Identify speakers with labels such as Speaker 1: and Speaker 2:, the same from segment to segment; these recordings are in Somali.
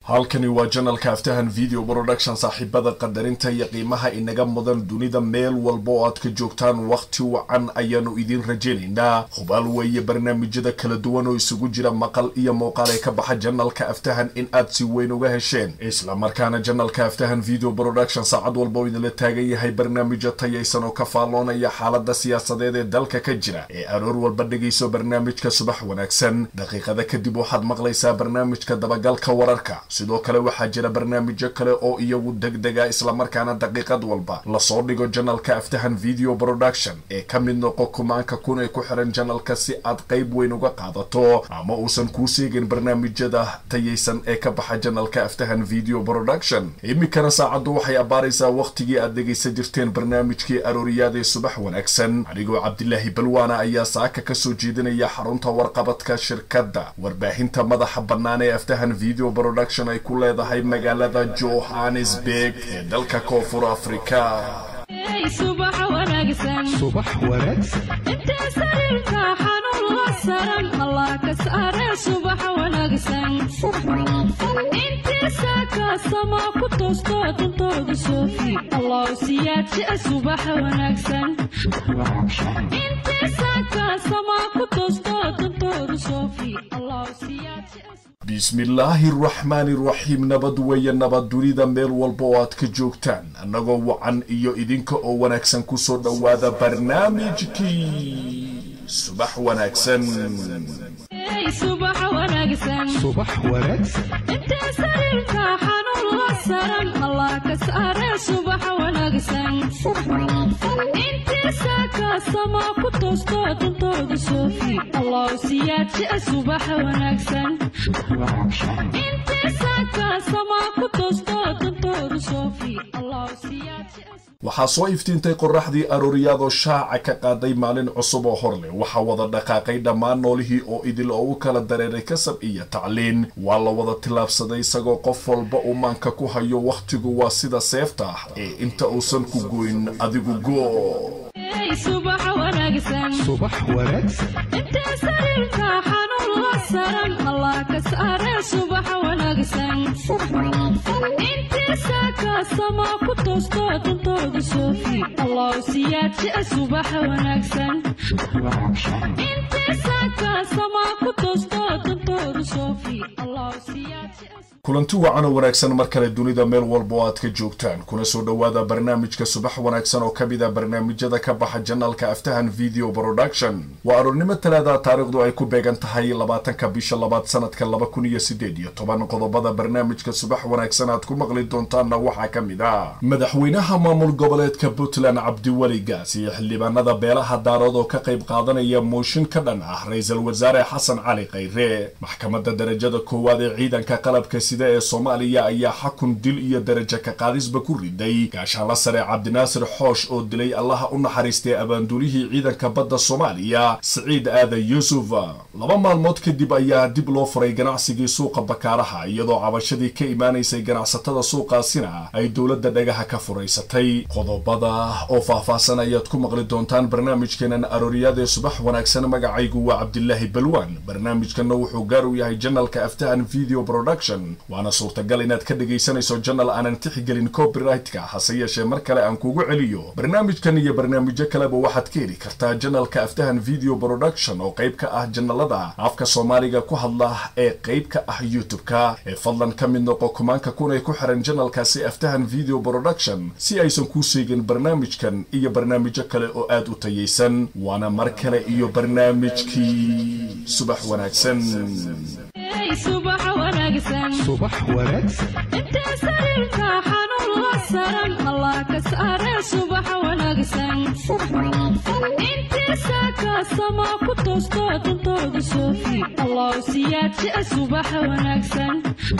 Speaker 1: halkani waa janalka aftahan video production saaxiibada qadarinta iyo qiimaha inaga mudan dunida meel walba oo aad ka joogtaan wakhti wacan ayaanu idiin rajaynaynaa hubaal weeye barnaamijyada kala duwan oo isugu jira maqal iyo muuqaal ee ka baxa janalka aftahan in aad si weyn uga hesheen isla markaana janalka aftahan video production saacad walba oo idinla taagan yahay barnaamijyo tayaysan oo ka faalloonaya xaalada siyaasadeed ee dalka ka jira ee aroor walba dhegayso barnaamijka subax wanaagsan daqiiqada kadib waxaad maqlaysaa barnaamijka dabagalka wararka sidoo kale waxaa jira barnaamijyo kale oo iyagu degdega islamarkaana daqiiqad walba lasoo dhigo janalka aftahan video production ee ka mid noqo kumaanka kun ee ku xiran janalka si aad qayb weyn uga qaadato ama uusan kuu seegin barnaamijyada tayaysan ee ka baxa janalka aftahan video production iminkana saacaddu waxay abbaaraysaa wakhtigii aad dhegaysan jirteen barnaamijkii arooriyaadee subax wanaagsan anigoo cabdilaahi balwaana ayaa saaka kasoo jeedinaya xarunta warqabadka shirkadda warbaahinta madaxa bannaan ee aftahan video production ay ku leedahay magaalada johannesburg ee dalka koonfur afrika
Speaker 2: subax wanaagsan
Speaker 3: subax wanaagsan
Speaker 2: intee sariirka xanuun la saran allah ka saare subax wanaagsan intii saaka sama ku toosto dantooda soofi allah siyaadjia subax wanaagsan intii saaka sama ku toosto dantooda soofi allah siyaadjia
Speaker 1: bismillaahi araxmaani raxiim nabad weeye nabad dunida meel walba oo aad ka joogtaan annagoo wacan iyo idinka oo wanaagsan kusoo dhowaada barnaamijkii subax wanaagsan
Speaker 2: subax wanaagsan
Speaker 3: subax wanaagsan
Speaker 2: intee sariirka xanuun la saran allah ka saare subax wanaagsan intii saaka sama ku toosto dantooda soofi allah siyaadjia subax wanaagsan intii saaka sama ku toosto dantooda soofi allah siyaadjia
Speaker 1: waxaa soo iftiintay qoraxdii arooriyaadoo shaaca ka qaaday maalin cusub oo hor leh waxaa wada dhaqaaqay dhammaan noolihii oo idil oo u kala dareeray kasab iyo tacliin waa la wada tillaabsaday isagoo qof walba uu maanka ku hayo wakhtigu waa sida seefta ah ee inta uusan ku goyn adigu goo
Speaker 2: subax wanaagsan
Speaker 3: subax wanaagsan
Speaker 2: intee sariirka xanuun la saran allah ka saare subax wanaagsan intii saaka sama ku toosto dantooda soofi allah siyaadjia subax wanaagsan intii saaka sama ku toosto dantooda soofi allah siyaadjia
Speaker 1: kulanti wacan oo wanaagsan mar kale dunida meel walba oo aad ka joogtaan kuna soo dhowaada barnaamijka subax wanaagsan oo ka mid a barnaamijyada ka baxa janalka aftahan video production waa aroornimo talaada taariikhdu ay ku beegan tahay labaatanka bisha labaad sanadka laba kun iyo sideed iyo toban qodobada barnaamijka subax wanaagsan aad ku maqli doontaanna waxaa ka mid ah madaxweynaha maamul goboleedka puntland cabdiweli gaas iyo xildhibaanada beelaha daarood oo ka qayb qaadanaya mooshin ka dhan ah ra-iisul wasaare xasan cali khayre maxkamadda darajada koowaad ee ciidanka qalabka sida ee soomaaliya ayaa xakun dil iyo darajo ka qaadisba ku riday gaashaanla sare cabdinaasir xoosh oo dilay allaha u naxariistay abaanduulihii ciidanka badda soomaaliya siciid aadan yuusuf laba maalmood kadib ayaa dib loo furay ganacsigii suuqa bakaaraha iyadoo cabashadii ka imaanaysay ganacsatada suuqaasina ay dowladda dhagaha ka furaysatay qodobada oo faahfaahsan ayaad ku maqli doontaan barnaamijkeenan arooriyadee subax wanaagsan magacaygu waa cabdilaahi balwaan barnaamijkanna wuxuu gaar u yahay janalka aftahan video production waana suurtagal inaad ka dhegaysanayso janal aanan tixigelin copyright-ka hase yeeshee mar kale aan kugu celiyo barnaamijkan iyo barnaamijyo kaleba waxaad ka heli kartaa janalka aftahan video production oo qayb ka ah janalada afka soomaaliga ku hadla ee qayb ka ah youtube-ka ee fadlan ka mid noqo kumaanka kun ee ku xiran janalkaasi aftahan video production si aysan kuu seegin barnaamijkan iyo barnaamijyo kale oo aad u tayaysan waana mar kale iyo barnaamijkii subax wanaagsan
Speaker 2: subax wanaagsan
Speaker 3: subax wanaagsan
Speaker 2: intee sariirka xanuun la saran allah ka saare subax wanaagsan intii saaka sama ku toosto dantooda soofi allah siyaadjia subax wanaagsan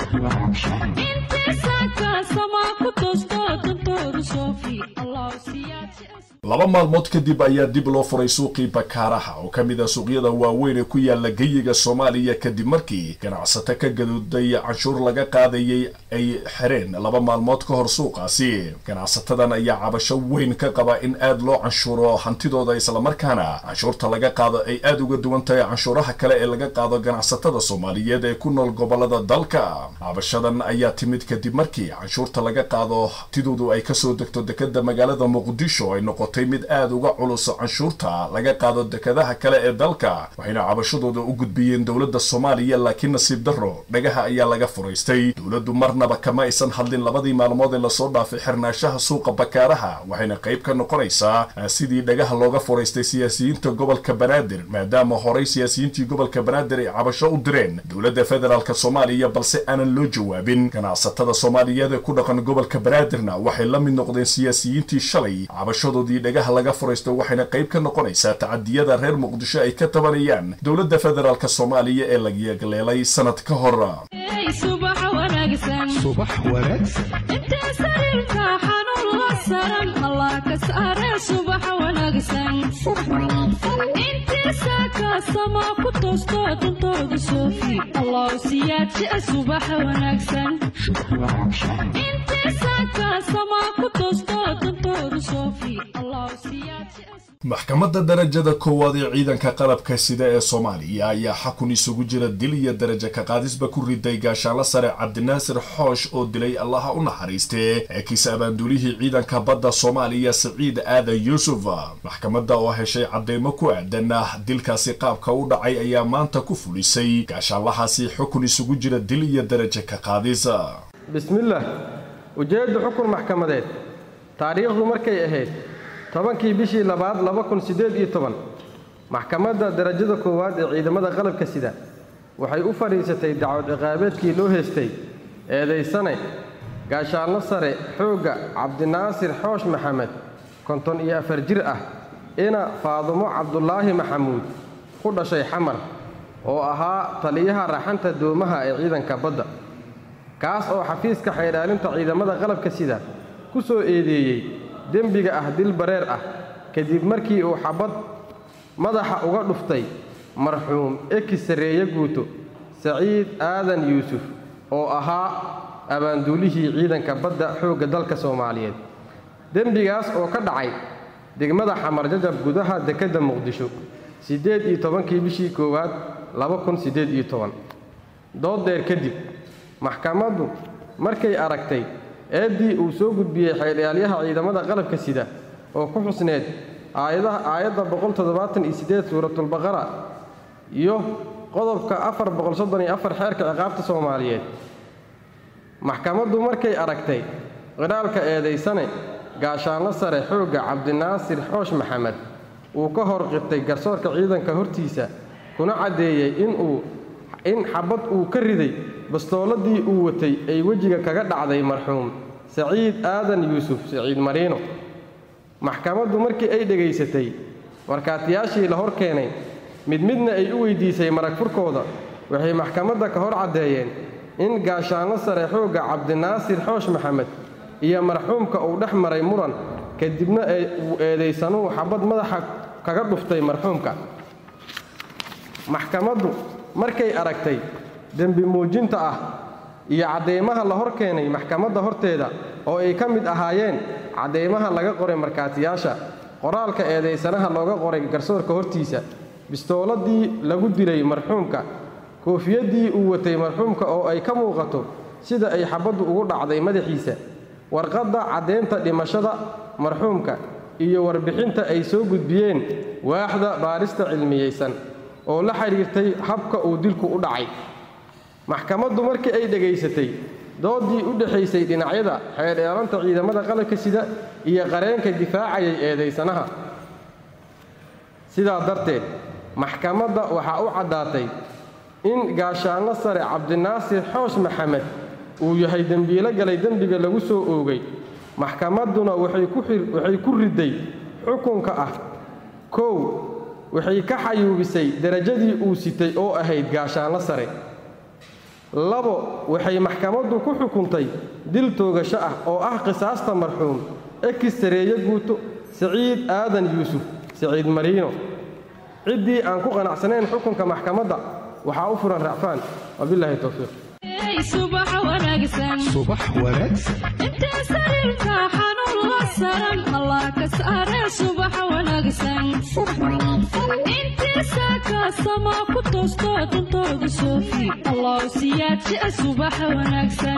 Speaker 2: intii saaka sama ku toosto dantooda soofi allah siyaadjia
Speaker 1: laba maalmood kadib ayaa dib loo furay suuqii bakaaraha oo ka mid a suuqyada waaweyn ee ku yaala geyiga soomaaliya kadib markii ganacsato ka gaduuday canshuur laga qaadayay ay xireen laba maalmood ka hor suuqaasi ganacsatadan ayaa cabasho weyn ka qaba in aad loo canshuuro hantidooda islamarkaana canshuurta laga qaado ay aad uga duwan tahay canshuuraha kale ee laga qaado ganacsatada soomaaliyeed ee ku nool gobolada dalka cabashadan ayaa timid kadib markii canshuurta laga qaado hantidoodu ay kasoo degto dekada magaalada muqdisho ay noqotay mid aad uga culus canshuurta laga qaado dekadaha kale ee dalka waxayna cabashadooda u gudbiyeen dowladda soomaaliya laakiin nasiib darro dhagaha ayaa laga furaystay dowladdu marnaba kama aysan hadlin labadii maalmood ee lasoo dhaafay xirnaashaha suuqa bakaaraha waxayna qayb ka noqonaysaa sidii dhagaha looga furaystay siyaasiyiinta gobolka banaadir maadaama horey siyaasiyiintii gobolka banaadir ay cabasho u direen dowladda federaalk soomaaliya balse aanan loo jawaabin ganacsatada soomaaliyeed ee ku dhaqan gobolka banaadirna waxay la mid noqdeen siyaasiyiintii shalay cabashadoodii dhagaha laga furaysto waxayna qayb ka noqonaysaa tacadiyada reer muqdisho ay ka tabanayaan dowladda federaalk soomaaliya ee lagyagleelay sanad ka hor
Speaker 2: subax wanaagsan
Speaker 3: subax wanaagsan
Speaker 2: intee sariirta xanuun la saran allah ka saare subax wanaagsan intii saakaasama ku toosto dantooda soofi allah siyaadjia subax wanaagsan intii saakaasama ku toosto dantooda soofi allah siyaadjia
Speaker 1: maxkamadda darajada koowaad ee ciidanka qalabka sida ee soomaaliya ayaa xakun isugu jira dil iyo darajo ka qaadisba ku riday gaashaanlo sare cabdinaasir xoosh oo dilay allaha u naxariistee ee kiis abaanduulihii ciidanka badda soomaaliya siciid aadan yuusuf maxkamadda oo heshay cadeymo ku aadan ah dilkaasi qaabka u dhacay ayaa maanta ku fulisay gaashaanlahaasi xukun isugu jira dil iyo darajo ka qaadis
Speaker 4: bismillaah ujeedda xukun maxkamadeed taariikhdu markay ahayd tobankii bishii labaad laba kun siddeed iyo toban maxkamadda darajada koowaad ee ciidamada qalabka sida waxay u fadhiisatay dacwad ciqaabeedkii loo heystay eedaysane gaashaanlo sare xoogga cabdinaasir xoosh maxamed konton iyo afar jir ah ina faadumo cabdulaahi maxamuud ku dhashay xamar oo ahaa taliyaha raxanta doomaha ee ciidanka badda kaas oo xafiiska xaydhaalinta ciidamada qalabka sida ku soo eedeeyey dembiga ah dil bareer ah kadib markii uu xabad madaxa uga dhuftay marxuum eki sarreeye guuto saciid aadan yuusuf oo ahaa abaanduulihii ciidanka badda xoogga dalka soomaaliyeed dembigaas oo ka dhacay degmada xamar jajab gudaha dekedda muqdisho siddeed iyo tobankii bishii koowaad laba kun siddeed iyo toban dood dheer kadib maxkamaddu markay aragtay eeddii uu soo gudbiyey xeeldhaalyaha ciidamada qalabka sida oo ku xusneed aayadda boqol toddobaatan iyo siddeed suuratulbaqara iyo qodobka afar boqol soddon iyo afar xeerka ciqaabta soomaaliyeed maxkamaddu markay aragtay qidhaalka eedaysane gaashaanlo sare xoogga cabdinaasir xoosh maxamed uu ka hor qirtay garsoorka ciidanka hortiisa kuna caddeeyey inuu in xabad uu ka riday bastooladii uu watay ay wejiga kaga dhacday marxuum saciid aadan yuusuf saciid mariino maxkamaddu markii ay dhegaysatay markaatiyaashii la hor keenay mid midna ay u weyddiisay marag furkooda waxay maxkamadda ka hor caddeeyeen in gaashaanlo sare xoogga cabdinaasir xoosh maxamed iyo marxuumka uu dhex maray muran kadibna uu eedaysanuhu xabad madaxa kaga dhuftay marxuumka maxkamaddu markay aragtay dembi muujinta ah iyo cadeymaha la hor keenay maxkamadda horteeda oo ay ka mid ahaayeen cadeymaha laga qoray markaatiyaasha qoraalka eedaysanaha looga qoray garsoorka hortiisa bistooladii lagu dilay marxuumka koofiyaddii uu watay marxuumka oo ay ka muuqato sida ay xabaddu ugu dhacday madaxiisa warqadda caddeynta dhimashada marxuumka iyo warbixinta ay soo gudbiyeen waaxda baarista cilmiyeysan oo la xidhiirtay habka uu dilku u dhacay maxkamaddu markii ay dhegaysatay doodii u dhexaysay dhinacyada xeerdheelanta ciidamada qalabka sida iyo qareenka difaacayay eedaysanaha sidaa darteed maxkamadda waxaa u caddaatay in gaashaanlo sare cabdinaasir xoosh maxamed uu yahay dembiilo galay dembiga lagu soo oogay maxkamadduna waxay ku riday xukunka ah kow waxay ka xayuubisay derajadii uu sitay oo ahayd gaashaanlo sare labo waxay maxkamaddu ku xukuntay dil toogasho ah oo ah qisaasta marxuum ekis sareeye guuto saciid aadan yuusuf saciid mariino ciddii aan ku qanacsanayn xukunka maxkamadda waxaa u furan racfaan wabilaahi towfiiq
Speaker 2: subax wanaagsan
Speaker 3: subax wanaagsan
Speaker 2: intee sariirka xanuun la saran allah ka saare subax wanaagsan intii saaka sama ku toosto dantooda soofi allah siyaadsi subax wanaagsan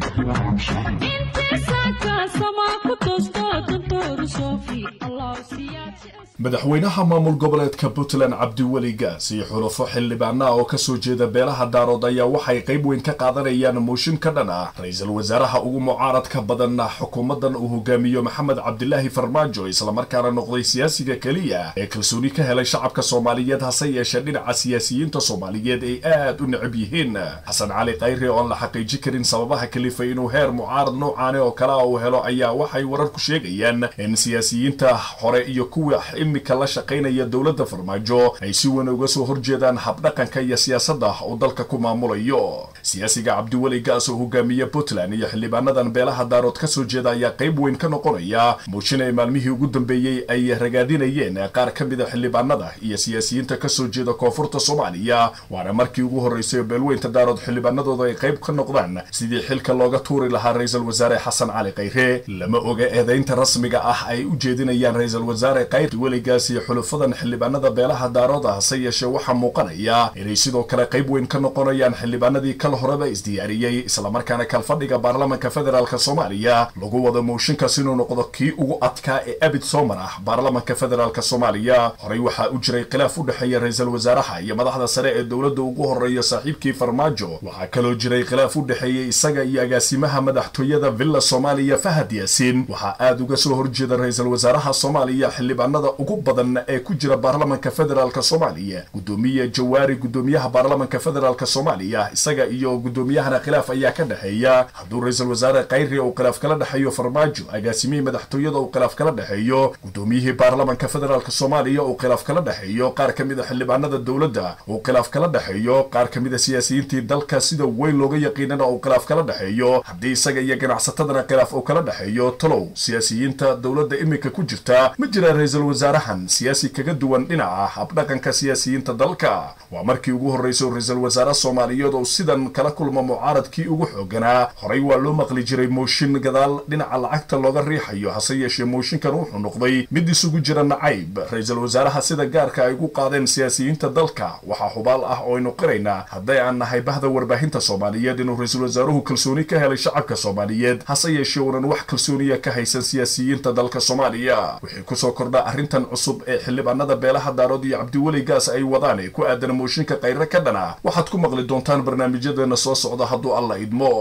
Speaker 2: intii saaka sama ku toosto dantooda soofi allah siyaadsi
Speaker 1: madaxweynaha maamul goboleedka puntland cabdiweli gaas iyo xulufo xildhibaana oo kasoo jeeda beelaha daarood ayaa waxay qayb weyn ka qaadanayaan mooshin ka dhan ah ra-iisul wasaaraha ugu mucaaradka badan xukuumadan uu hogaamiyo maxamed cabdilaahi farmaajo islamarkaana noqday siyaasiga keliya ee kalsooni ka helay shacabka soomaaliyeed hase yeeshee dhinaca siyaasiyiinta soomaaliyeed ay aad u necab yihiin xasan cali khayre oo aan la xaqiiji karin sababaha kalifay inuu heer mucaarad noocaane oo kale a uu helo ayaa waxay wararku sheegayaan in siyaasiyiinta hore iyo kuwa imika la shaqaynaya dowladda farmaajo ay si weyn uga soo horjeedaan habdhaqanka iyo siyaasadda uu dalka ku maamulayo siyaasiga cabdiweli gaas oo hogaamiye puntland iyo xildhibaanadan beelaha daarood ka soo jeeda ayaa qayb weyn ka noqonaya muujin ay maalmihii ugu dambeeyey ay ragaadinayeen qaar ka mida xildhibaanada iyo siyaasiyiinta ka soo jeeda koonfurta soomaaliya waana markii ugu horreysay oo beelweynta daarood xildhibaanadooda ay qayb ka noqdaan sidii xilka looga tuuri lahaa ra-iisul wasaare xasan cali khayre lama oga eedaynta rasmiga ah ay u jeedinayaan ra-iisul wasaare khayr weligaas iyo xulufadan xildhibaanada beelaha daarooda hase yeeshee waxaa muuqanaya inay sidoo kale qayb weyn ka noqonayaan xildhibaanadii kal horeba isdiyaariyey islamarkaana kalfadhiga baarlamanka federaalk soomaaliya lagu wado mooshinkaas inuu noqdo kii ugu adkaa ee abid soomar ah baarlamanka federaalk soomaaliya horey waxaa u jiray khilaaf u dhexeeya ra-iisul wasaaraha iyo madaxda sare ee dowladda ugu horeeya saaxiibkii farmaajo waxaa kaloo jiray khilaaf u dhexeeyey isaga iyo agaasimaha madaxtooyada villa soomaaliya fahad yaasiin waxaa aad uga soo horjeeda ra-iisul wasaaraha soomaaliya xildhibaanada ugu badan ee ku jira baarlamanka federaalk soomaaliya gudoomiye jawaari gudoomiyaha baarlamanka federaalk soomaaliya isaga iyo gudoomiyahana khilaaf ayaa ka dhexeeya hadduu ra-iisul wasaare khayri uu khilaaf kala dhexeeyo farmaajo agaasimihii madaxtooyada uu khilaaf kala dhexeeyo gudoomiyihii baarlamanka federaalk soomaaliya uu khilaaf kala dhexeeyo qaar ka mid a xildhibaanada dowladda uu khilaaf kala dhexeeyo qaar ka mid a siyaasiyiintii dalka sida weyn looga yaqiinana uu khilaaf kala dhexeeyo haddii isaga iyo ganacsatadana khilaaf uu kala dhexeeyo talow siyaasiyiinta dowladda imika ku jirta ma jira ra-iisul wasaarahan siyaasi kaga duwan dhinaca habdhaqanka siyaasiyiinta dalka waa markii ugu horreysay ra-iisul wasaare soomaaliyeed oo sidan kala kulma mucaaradkii ugu xooganaa horey waa loo maqli jiray mooshin gadaal dhinaca lacagta looga riixayo hase yeeshee mooshinkan wuxuu noqday mid isugu jira nacayb ra-iisul wasaaraha sida gaarka ay ugu qaadeen siyaasiyiinta dalka waxaa hubaal ah oo aynu qiraynaa hadday aan nahay bahda warbaahinta soomaaliyeed inuu ra-iisul wasaaruhu kalsooni ka helay shacabka soomaaliyeed hase yeeshee uunan wax kalsooniya ka haysan siyaasiyiinta dalka soomaaliya wixii kusoo kordha arrintan cusub ee xildhibaanada beelaha daarood iyo cabdiweli gaas ay wadaan ee ku aadan mooshinka khayre ka dhana waxaad ku maqli doontaan barnaamijyadeena soo socda hadduu alla idmo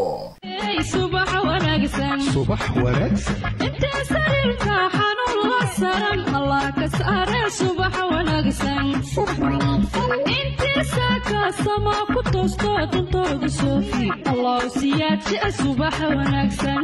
Speaker 2: subax wanaagsan
Speaker 3: subax wanaagsan
Speaker 2: intee sariirka xanuun la saran allah ka saare subax wanaagsan intii saaka sama ku toosto dantooda soofi allah siyaadsi subax wanaagsan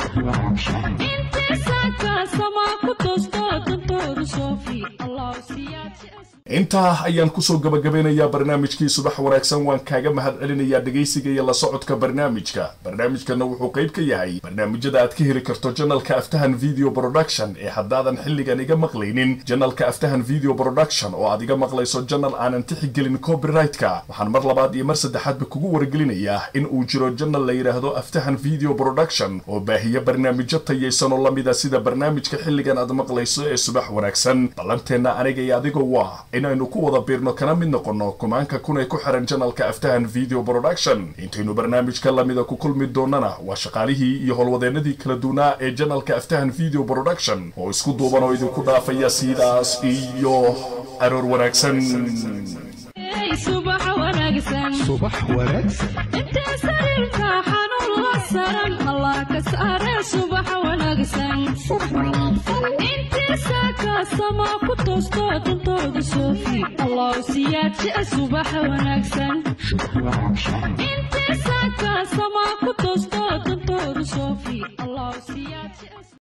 Speaker 2: intii saaka sama ku toosto dantooda soofi allah siyaadsi
Speaker 1: intaa ayaan kusoo gabagabeynayaa barnaamijkii subax wanaagsan waan kaaga mahad celinayaa dhegaysiga iyo la socodka barnaamijka barnaamijkana wuxuu qayb ka yahay barnaamijyada aad ka heli karto janalka aftahan video production ee haddaadan xilligan iga maqlaynin janalka aftahan video production oo aad iga maqlayso janal aanan tixigelin copyright-ka waxaan mar labaad iyo mar saddexaadba kugu wargelinayaa in uu jiro janal la yidhaahdo aftahan video production oo baahiya barnaamijyo tayaysan oo lamida sida barnaamijka xilligan aad maqlayso ee subax wanaagsan ballanteenna aniga iyo adiga waa inaynu ku wada biirno kana mid noqonno kumaanka kun ee ku xiran janalka aftahan video production intaynu barnaamijka lamida ku kulmi doonana waa shaqaalihii iyo howlwadeennadii kala duwanaa ee janalka aftahan video production oo isku duuban oo idinku dhaafaya sidaas iyo aroor wanaagsan
Speaker 2: subax wanaagsan
Speaker 3: subax wanaagsan
Speaker 2: intee sariirka xanuun la saran allah ka saare subax wanaagsan intii saaka sama ku toosto dantooda soofi allah siyaadsi subax wanaagsan intii saaka sama ku toosto dantooda soofi allah siyaadsi